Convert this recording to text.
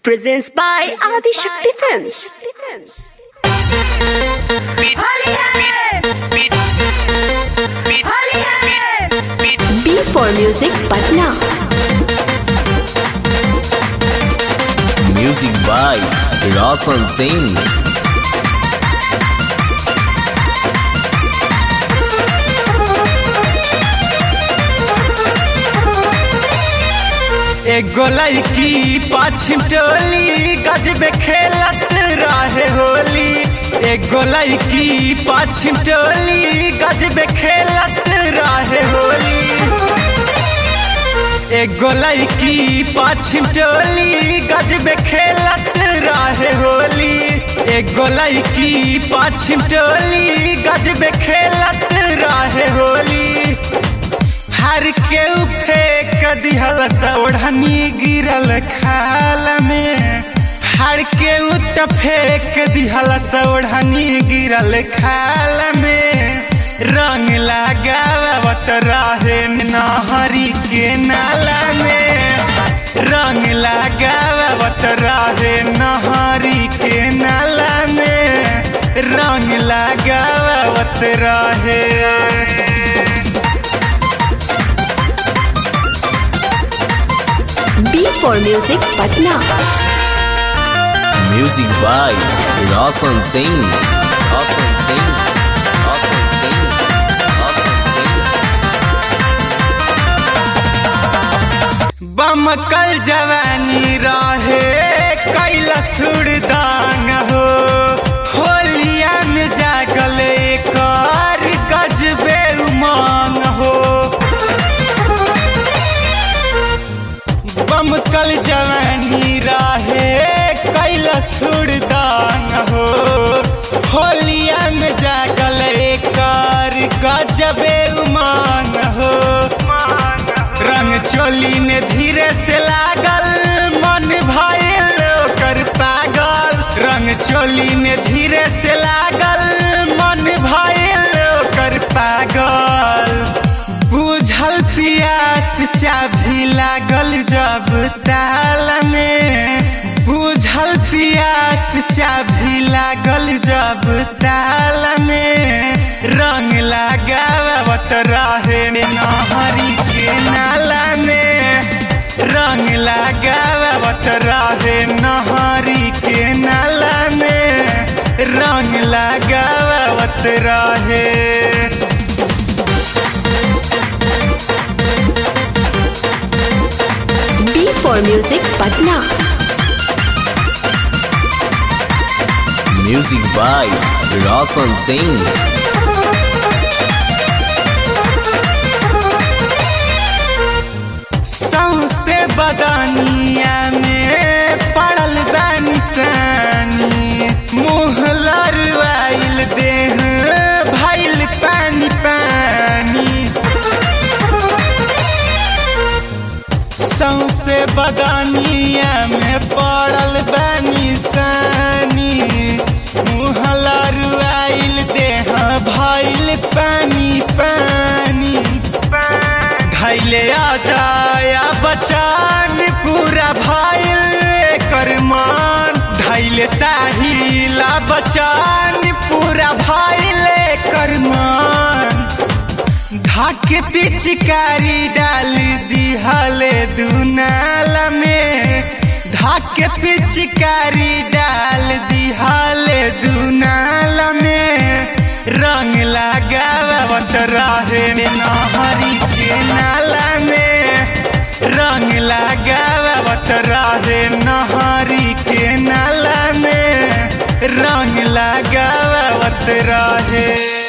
presents by Adi Shakti Films. Holi है होली है B for Music Patna. Music by Roshan Singh. एगो लड़की पाछिम टोली गजबे खेलत रहे होली एगो लड़की पाछिम टोली गजबे खेलत रहे होली एगो लड़की पाछिम टोली गजबे खेलत रहे होली एगो लड़की पाछिम टोली गजबे खेलत रहे होली हर के फेंक दिहल सौढ़नी गिरल खाल में हर के उत फेंक दिहल सौढ़नी गिरल खाल में रंग लगावत रहे नहरी के नाला में रंग लगावत रहे नहरी के नाला में रंग लगावत रहे B for Music Patna. Music by Roshan Singh. Roshan Singh. Roshan Singh. Roshan Singh. बमकल जवानी रहे कैल सुरदान हो होलिया में जागल कर गजबे उमंग हो बमकल जवानी रहे कैल सुरदान हो होलिया में जागल कर गजबे उमंग हो रंग चोली में धीरे से लागल मन भइल ओकर पागल रंग चोली में धीरे से लागल मन भइल ओकर पागल बुझल पियास चाभी लागल जब ताल में बुझल पियास चाभी लागल जब ताल में रंग लगावत रहे नहरी के नाला में रंग लगावत रहे नहरी के नाला में रंग लगावत रहे B for Music Patna. Music by Roshan Singh. सौसे बदनिया में पड़ल बा निशानी मुँह लरवाइल देह भइल पानी पानी सौसे बदनिया में पड़ल बा निशानी मुँह लरवाइल देह भइल पानी पानी धैले आ जाया बचान पूरा भइल कर मान धैले साहिला बचान पूरा भइल कर मान धाके पिचकारी डाल दिहल दुनाल में धाके पिचकारी डाल दिहल दुनाल में रंग लगावत रहे नहरी के नाला में रंग लगावत रहे नहरी के नाला में रंग लगावत रहे